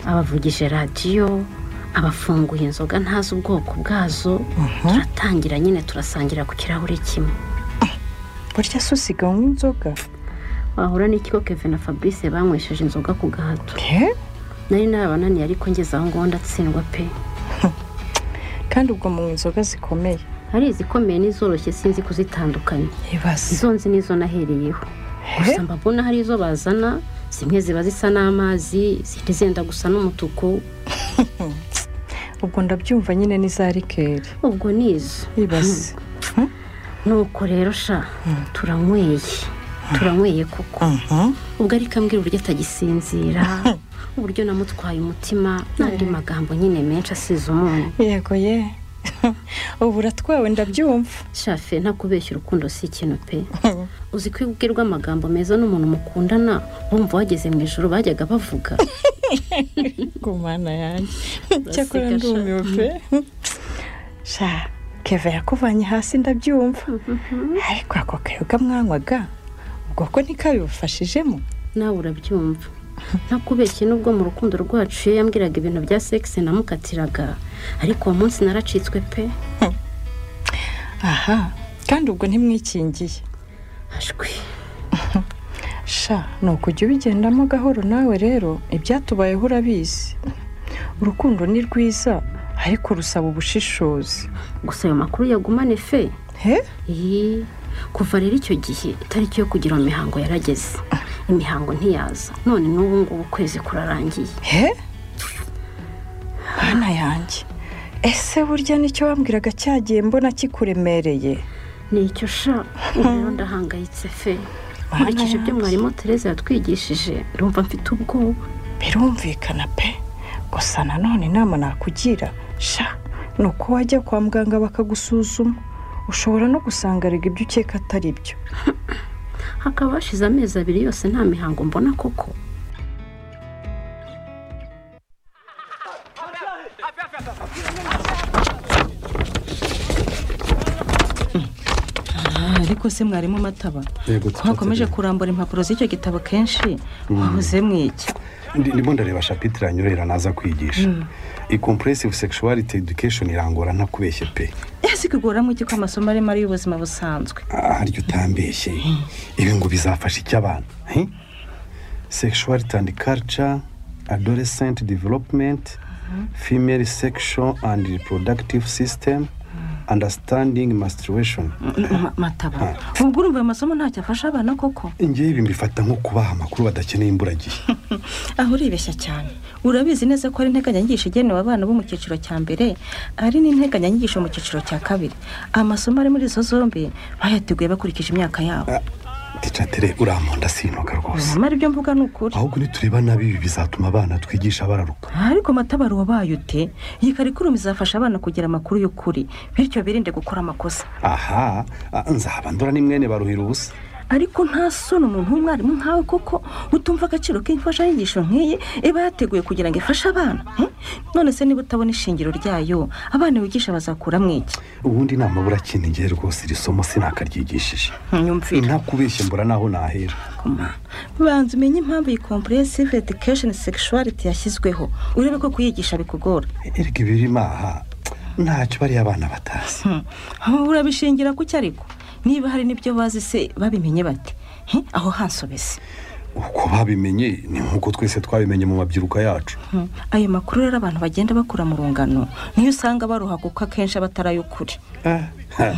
abavugisha radiyo abafunguye inzoga ntazi ubwoko bwazo turatangira nyine turasangira ku kirahure kimwe burya se usiganywa inzoga wahura n'ikigo kevin na fabrice banywesheje inzoga ku gahato Eh? nari nabananiye ariko ngeze aho ngaho ndatsindwa pe kandi ubwo mu nzoga zikomeye hari izikomeye n'izoroshye sinzi kuzitandukanya ibaze izo nzi nizo nahereyeho gusa mba mbona hari izo bazana zimwe ziba zisa n'amazi izindi zenda gusa n'umutuku ubwo ndabyumva nyine ni za rikeri ubwo ni izo ibaze nuko rero sha turanyweye turanyweye kuko ubwo ariko ambwira uburyo atagisinzira uburyo namutwaye umutima n'andi magambo nyine menshi asize umunyu yego ye ubu uratwawe ndabyumva shafe ntakubeshya urukundo si ikintu pe uzi ko iyo ubwirwa amagambo meza n'umuntu mukundana wumva wageze mu ijoro bajyaga bavuga ku mana yanjye cyakora ndumiwe pe sha keve yakuvanye hasi ndabyumva ariko ako kayoga mwanywaga ubwo ko ntikabibufashijemo nawe urabyumva ntakubeshye n'ubwo mu rukundo rwacu iyo yambwiraga ibintu bya sekisi namukatiraga ariko uwo munsi naracitswe pe aha kandi ubwo ntimwikingiye ashwi sha ni ukujya ubigendamo gahoro nawe rero ibyatubayeho urabizi urukundo ni rwiza ariko rusaba ubushishozi gusa ayo makuru yagumane fe he Iyi, kuva rero icyo gihe itariki yo kugira mu mihango yarageze imihango ntiyaza none n'ubu ngubu ukwezi kurarangiye he bana yanjye ese burya nicyo wambwiraga cyagiye mbona kikuremereye ni icyo sha ubu rero ndahangayitse fe nkurikije ibyo mwarimu tereza yatwigishije rumva mfite ubwoba birumvikana pe gusa nanone inama nakugira sha ni uko wajya kwa muganga bakagusuzuma ushobora no gusanga erega ibyo ukeka atari byo hakaba hashize amezi abiri yose nta mihango mbona koko Ah, ariko se mwarimu mataba Yego, ko hakomeje tutategereje. kurambura impapuro z'icyo gitabo kenshi wabuze mwiki Ndi- ndimo ndareba shapitire yanyurera naza kwigisha iyi compressive sexuality education irangora ntakubeshye pe ese kugoramo iki ko amasomo arimo ari y'ubuzima busanzwe Ah, harya utambeshye ibi ngo bizafasha iki abana he? sexuality and culture adolescent development female sexual and reproductive system understanding masturbation Ma- mataba ubwo urumva ayo masomo ntacyo afasha abana koko ngewe ibi mbifata nko kubaha amakuru badakeneye imburagihe aho uribeshya cyane urabizi neza ko hari integanyanyigisho igenewe abana bo mu cyiciro cya mbere hari n'integanyanyigisho mu cyiciro cya kabiri amasomo ari muri izo zombi bayateguye bakurikije imyaka yabo Ah, ticatere uramponda sinuka rwose amara ibyo mvuga ni ukuri ahubwo nitureba nabi ibi bizatuma abana twigisha bararuka ariko matabaro wabaye ute iyi karikirumi izafasha abana kugira amakuru y'ukuri bityo birinde gukora amakosa aha ah, nzaba ndora ni mwene baruhira ubusa ariko nta soni umuntu w'umwarimu nkawe koko utumva agaciro k'imfashanyigisho nk'iyi iba yateguye kugira ngo ifashe abana hmm? none se niba utabona ishingiro ryayo abana wigisha bazakuramo iki ubundi nama burakinigeye rwose iri somo sinakaryigishishe nyumvira ntakubeshye mbura naho nahera banza umenye impamvu iyi compressive education sexuality yashyizweho urebe ko kuyigisha bikugora erega ibirimo aha ntacyo bariya abana batazi Hmm. Aho urabishingira kuki ariko niba hari n'ibyo bazi se babimenye bate Hmm? aho hansobese uko babimenye ni nk'uko twese twabimenye mu mabyiruka yacu Hmm. ayo makuru rero abantu bagenda bakura mu rungano niyo usanga baruha kuko akenshi aba atari ay'ukuri Ha,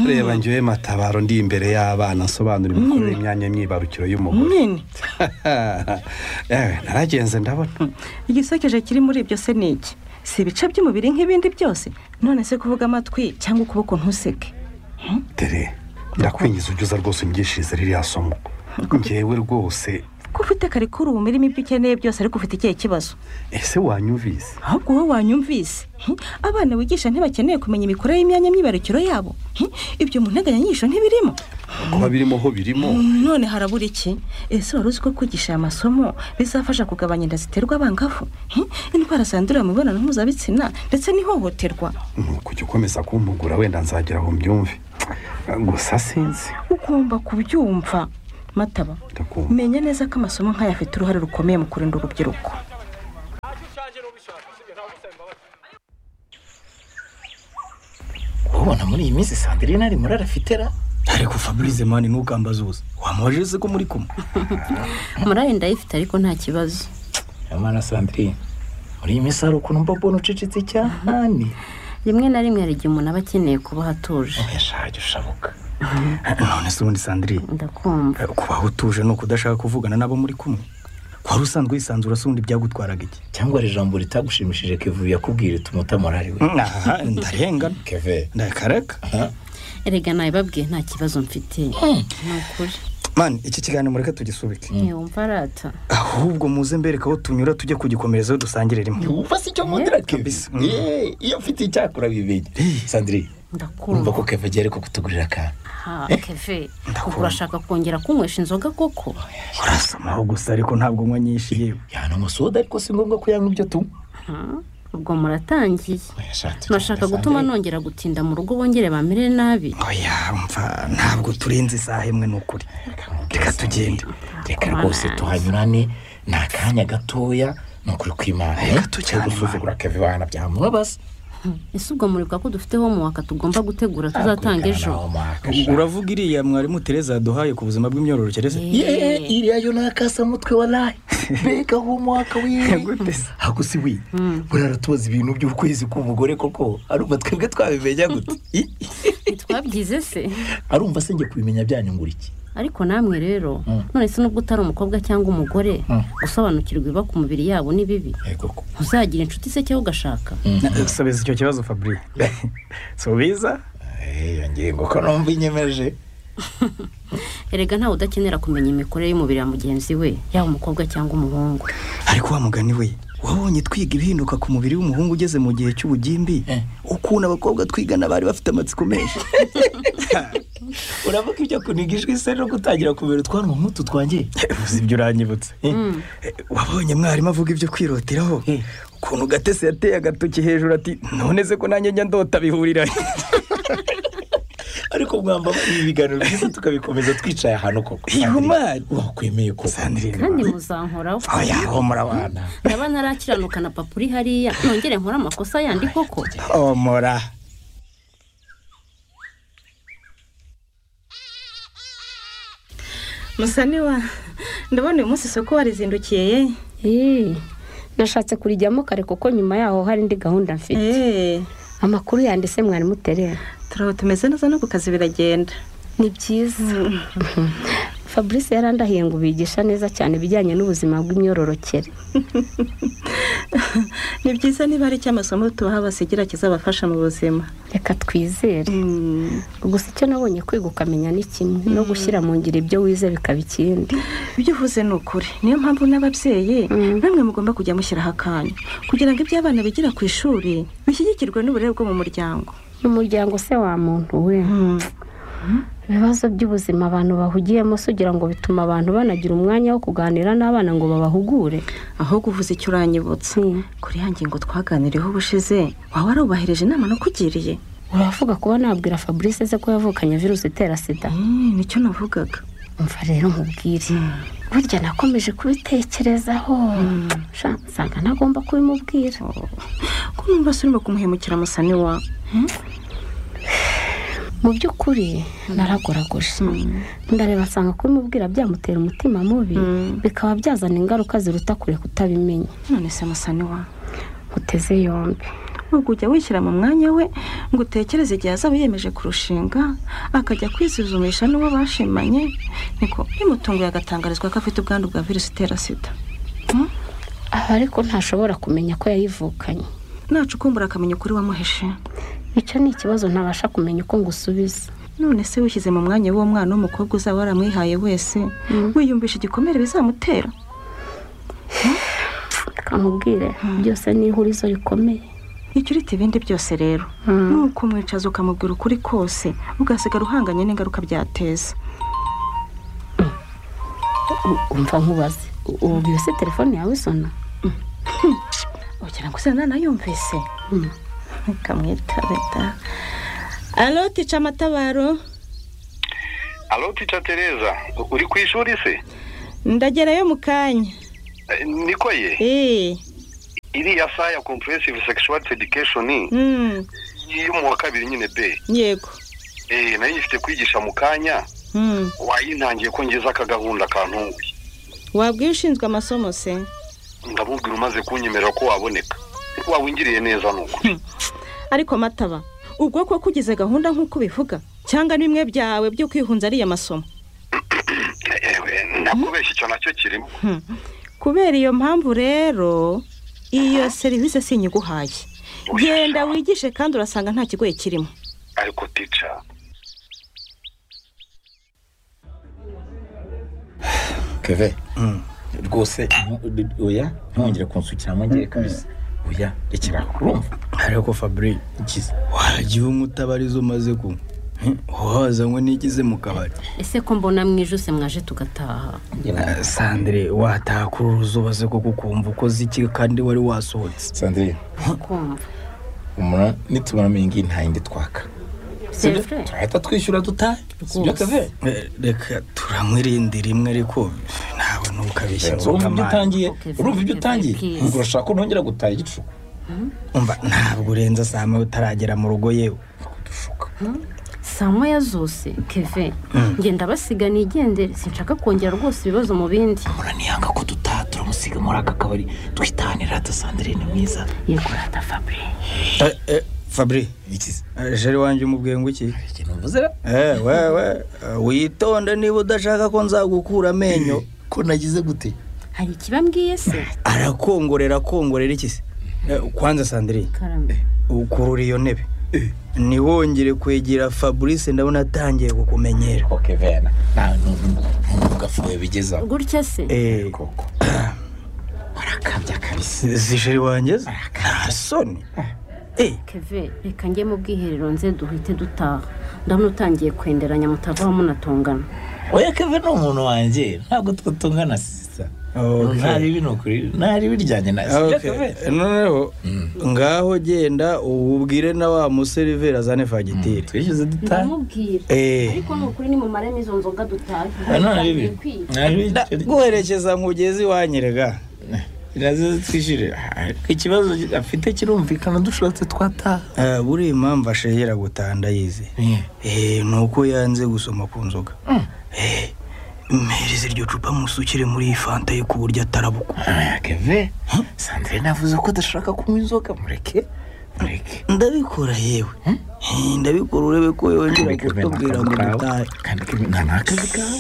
reba ngewe matabaro ndi imbere y'abana nsobanura imikorere imyanya myibarukiro y'umugore nyine Eh, naragenze ndabona Hmm. igisekeje kiri muri ibyo se ni iki si ibice by'umubiri nk'ibindi byose none se kuvuga amatwi cyangwa ukuboko ntuseke tere ndakwinjiza ujya uza rwose unyigishirize ririya somo ngewe rwose ko ufite karikuru ubu irimo ibyo ukeneye byose ariko ufite ikihe kibazo ese wanyumvise ahubwo wowe wanyumvise hmm? abana wigisha ntibakeneye kumenya imikorere y'imyanya myibarukiro yabo Hmm? ibyo mu nteganyanyigisho ntibirimo kuba birimo ho birimo none harabura iki ese wari uzi ko kwigisha aya masomo bizafasha kugabanya inda ziterwa abangavu Hmm? indwara zandurira mu mibonano mpuzabitsina ndetse n'ihohoterwa ni ukujya ukomeza kumpugura wenda nzagera aho mbyumve gusa sinzi ugomba kubyumva mataba ndakumva menya neza ko amasomo nk'aya afite uruhare rukomeye mu kurinda urubyiruko ubona muri iyi minsi sandirine ari muri arafitera ariko fabrice mani ntukambaze ubusa wamubajije se ko muri kumwe murare ndayifite ariko nta kibazo amana sandirine muri iyi minsi hari ukuntu mbabona ucecetse cyane rimwe na rimwe hari igihe umuntu aba akeneye kubaho atuje yashaje ushabuka none se ubundi sandirine ndakumva kubaho utuje ni ukudashaka kuvugana n'abo muri kumwe wari usanzwe wisanzura se ubundi byagutwaraga iki cyangwa hari ijambo ritagushimishije kevuye yakubwira ituma utamurari we aha ndarengana keve ndakareka erega nabibabwiye nta kibazo mfite ni ukuri mani iki kiganiro mureke tugisubike wumva arata ahubwo muze mbereka aho tunyura tujye kugikomerezaho dusangire rimwe wumva si icyo nkundira keve Kabisa. Yee, iyo mfite icyakora bibenya sandirine urumva ndakumva ko keve agiye ariko kutugurira akantu ha keve ubwo urashaka kongera kunywesha inzoga koko urasamaho gusa ariko ntabwo nywa nyinshi yewe yananywa soda ariko si ngombwa ko yanywa ibyo tunywa Ha, ubwo muratangiye Oya, shatse cyane, nashaka gutuma Sandrine. nongera gutinda mu rugo bongere bamere nabi oya mva ntabwo turenze isaha imwe ni ukuri reka tugende reka rwose tuhanyurane ni akanya gatoya ni ukuri kw'imana Reka tujyane gusuzugura keve bana byamubabaza ese ubwo muribuka ko dufite homework tugomba gutegura tuzatanga ejo uravuga iriya mwarimu tereza yaduhaye ku buzima bw'imyororokereze ye iriya yo ni akasamutwe waraye mbega homework wiwe ntabwo si we buriya aratubaza ibintu by'ukwezi k'umugore koko arumva twebwe twabimenya gute I- ntitwabyize se arumva se njye kubimenya byanyungura iki ariko namwe rero none se nubwo utari umukobwa cyangwa umugore gusobanukirwa ibiba ku mubiri yabo ni bibi yego ko uzagira inshuti se cyangwa ugashaka subiza icyo kibazo fabrice subiza iyo ngingo ko numva inyemeje erega ntawe udakenera kumenya imikorere y'umubiri ya mugenzi we yaba umukobwa cyangwa umuhungu ariko wa mugani we wabonye twiga ibihinduka ku mubiri w'umuhungu ugeze mu gihe cy'ubugimbi Eh. ukuntu abakobwa twigana bari bafite amatsiko menshi uravuga ibyo kuniga ijwi se no gutangira kumera utwanwa nk'utu twanjye uzi ibyo uranyibutse Eh, wabonye mwarimu avuga ibyo kwiroteraho Eh. ukuntu gatese yateye agatoki hejuru ati none se ko nanjye njya ndota bihurira ariko mwamba ibi biganiro byiza tukabikomeza twicaye ahantu koko ihumane wakwemeye koko kandi muzankoraho oya homora wana ndaba ntarakiranuka na papa uri hariya nongere nkore amakosa yandi koko homora musaniwa ndabona uyu munsi isoko warizindukiye ye Eh, nashatse kurijyamo kare kuko nyuma yaho hari indi gahunda mfite eee amakuru yanditse mwarimu terera turaba tumeze neza no ku kazi biragenda ni byiza fabrice yarandahiye ngo bigisha neza cyane ibijyanye n'ubuzima bw'imyororokere ni byiza niba hari icyo amasomo tubaha basigira kizabafasha mu buzima reka twizere Mm. gusa icyo nabonye kwiga ukamenya ni kimwe no gushyira mu ngiro ibyo wize bikaba ikindi ibyo uvuze ni ukuri niyo mpamvu n'ababyeyi namwe mugomba kujya mushyiraho akanya kugira ngo ibyo abana bigira ku ishuri bishyigikirwe n'uburere bwo mu muryango n'umuryango se wa muntu we ibibazo by'ubuzima abantu bahugiyemo se ugira ngo bituma abantu banagira umwanya wo kuganira n'abana ngo babahugure ahubwo uvuze icyo uranyibutsa Mm. kuri ya ngingo twaganiriyeho ubushize waba warubahirije inama nakugiriye uravuga kuba nabwira fabrice se ko yavukanye virusi itera sida Mm, nicyo navugaga umva rero nkubwire burya nakomeje kubitekerezaho Sha, nsanga ntagomba kubimubwira ko numva se urimo kumuhemukira musani wa mu by'ukuri naragoragoje ndareba nsanga kubimubwira byamutera umutima mubi bikaba byazana ingaruka ziruta kure kutabimenya none se musani wa uteze yombi ubwo ujya wishyira mu mwanya we ngo utekereze igihe azaba yemeje kurushinga akajya kwisuzumisha n'uwo bashimanye niko bimutunguye agatangarizwa ko afite ubwandu bwa virusi itera sida aha ariko ntashobora kumenya ko yayivukanye nacukumbura akamenya ukuri wamuhishe icyo ni ikibazo ntabasha kumenya uko ngusubiza none se wishyize mu mwanya w'uwo mwana w'umukobwa uzaba waramwihaye wese wiyumvisha igikomere bizamutera reka nkubwire byose ni ihurizo rikomeye icyo urita ibindi byose rero ni ukumwicaza ukamubwira ukuri kose ugasigara uhanganye n'ingaruka byateza U- umva nkubaze u- ubu mbese telefone yawe isona ugira ngo se nanayumvise kamwitabita alo tica amatabaro alo tica tereza uri ku ishuri se ndagerayo mu kanya Eh, niko ye eee iriya saha ya comprehensive sexual education Mm, yo mu wa kabiri nyine be yego eh, nayo ifite kwigisha mu kanya Mm, wayintangiye ko ngeze aka gahunda kantunguye wabwiye ushinzwe amasomo se ndamubwira umaze kunyemerera ko waboneka wawingiriye neza nuko ariko mataba ubwo ko kugize gahunda nk'uko ubivuga cyangwa ni bimwe byawe byo kwihunza ariya masomo nakubeshya icyo nacyo kirimo kubera iyo mpamvu rero iyo serivisi si inyiguhaye genda wigishe kandi urasanga nta kigoye kirimo ariko tica keve rwose oya ntongere kunsukiramo ngiye kabisa oya rekera urumva ariko fabri ikiza wagiye unywa utabariza umaze kunywa Hmm, wazanywe n'igize mu kabari ese ko mbona mwijuse mwaje tugataha Ah, sandire wataha kuri uruzuba se kuko ukumva ukoze iki kandi wari wasohotse sandrine kumva umura nitubona mingi nta yindi twaka C'est Sibyo? vrai. turahita twishyura dutahe sibyo keve Eh, reka turamwirinde rimwe ariko nawe ntukabeshye ngo urumva ibyo kamari. utangiye Okay, urumva ibyo okay, utangiye please. ubwo urashaka ko ntongera gutaha igicuku umva ntabwo urenza saa moya utaragera mu rugo yewe saa moya zose keve ngenda basiga nigendere sinshaka kongera rwose ibibazo mu bindi mura niyanga ko dutaha turamusiga muri aka kabari twitanira hata sandrine mwiza yego rata fabure Eh, eh, fabri ikiza eh, jeri wanjye umubwiye ngo iki ikintu mvuze Eh, wewe eh, witonde niba udashaka ko nzagukura amenyo ko nagize gute hari ikibambwiye se arakongorera akongorera iki se Eh, kwanza sandrine karame ukurura iyo ntebe ntiwongere kwegera fabrice ndabona atangiye kukumenyera oke vena nta n'ubu gafuye bigezaho gutya se Eh, koko warakabya kabisa zisheri wanjye ze? nta soni Eh, keve reka njye mu bwiherero nze duhite dutaha ndabona utangiye kwenderanya mutavaho munatongana oya keve ni umuntu wanjye ntabwo twatungana sisa Okay. nta ribi ni ukuri nta ribi ryanye na sibyo okay. keve noneho ngaho genda ububwire na wa museriveri azane fagitire twishyuze dutahe ndamubwira Eh. ariko ni ukuri nimumaremo izo nzoga dutahe nta ribi nta ribi Da- guherekeza mugezi wanyerega nazo twishyure ikibazo afite kirumvikana dushobotse twataha Eh, buriya impamvu ashegera gutaha ndayizi Eh, ni uko yanze gusoma ku nzoga Eh, mpereze iryo cupa musukire muri iyi fanta ye ku buryo atarabuka oya keve sandrine avuze ko adashaka kunywa inzoga mureke mureke ndabikora yewe Eh, ndabikora urebe ko yongera kutubwira ngo dutahe kandi kebe nta n'akazi kawe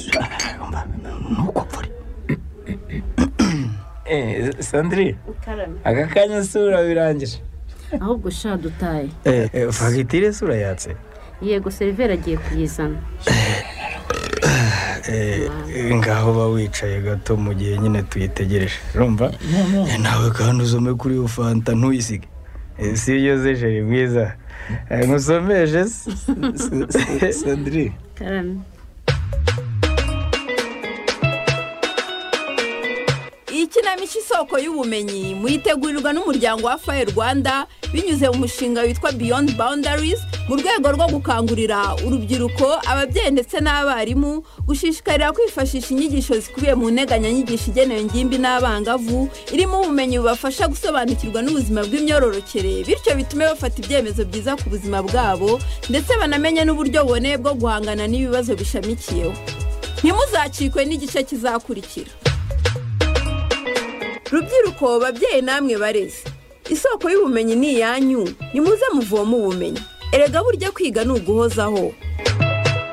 ntukopfure Eh, sandrine karame aka kanya si urabirangije ahubwo sha dutahe fagitire se urayatse yego seriveri agiye kuyizana Eh, ngaho ba wicaye gato mu gihe nyine tuyitegereje urumva Eh, nawe kandi uzome kuri iyo fanta ntuyisige Eh, si iyo zejeri mwiza Eh, nkusomeje se sandrine karame ikinamico isoko y'ubumenyi muyitegurirwa n'umuryango wa faye rwanda binyuze mu mushinga witwa beyond boundaries mu rwego rwo gukangurira urubyiruko ababyeyi ndetse n'abarimu gushishikarira kwifashisha inyigisho zikubiye mu nteganyanyigisho igenewe ingimbi n'abangavu irimo ubumenyi bubafasha gusobanukirwa n'ubuzima bw'imyororokere bityo bitume bafata ibyemezo byiza ku buzima bwabo ndetse banamenye n'uburyo buboneye bwo guhangana n'ibibazo bishamikiyeho ntimuzacikwe n'igice kizakurikira rubyiruko babyeyi namwe barezi isoko y'ubumenyi ni iyanyu nimuze muvoma ubumenyi erega burya kwiga ni uguhozaho